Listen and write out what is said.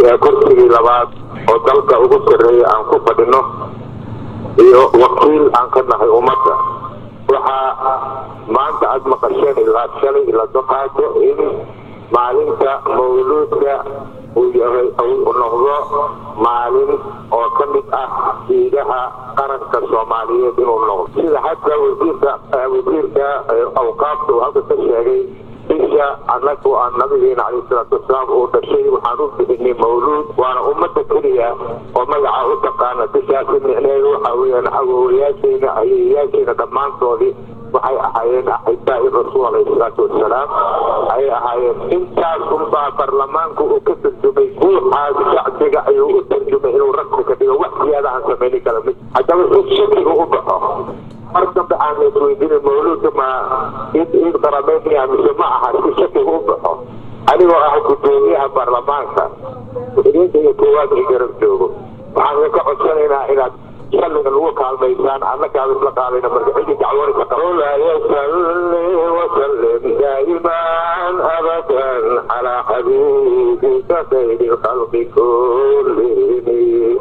yahay kursigii labaad oo dalka ugu sarreeya aan ku fadhino iyo wakiil aan ka nahay ummadda waxaa maanta aada maqasheen ilaa shalay la doqaato in maalinta mawluudka uu yahay uu noqdo maalin oo ka mid ah diidaha qaranka soomaaliyeed inuu noqdo sida hadda wasiirka wasiirka awqaafta uu halka ka sheegay bisha annagu aan nabigeena calayhi salaatu wasalaam uu dhashay waxaan u bixinay mawluud waana ummadda keliya oo magaca u taqaana bishaasi micneheedu waxaa weeyaan awoowayaashayna ayeeyaashayna dhammaantoodii waxay ahaayeen axibaa'i rasuul alayhi salaatu wasalaam ayay ahaayeen intaas unbaa baarlamaanku uu ka tarjumay guuxaas shacbiga ayuu u tarjumay inuu rasmi ka dhigo wax ziyaada aan samayni kala mid haddaba si shakiga u baxo mar dambe aan la isweydiinin mawluudka ma id id qarabeynaya mise ma aha si shakiga u baxo anigoo ah gudoomiyaha baarlamaanka idinka iyo koowaad i garab joogo waxaan ka codsanaynaa inaad shalliga lagu kaalmaysaan annakaaba isla qaadayna marka cidii dacwoonaysa qawlaa yasalli wasallim daa'iman abadan calaa xabiibika khayri lkhalqi kullihim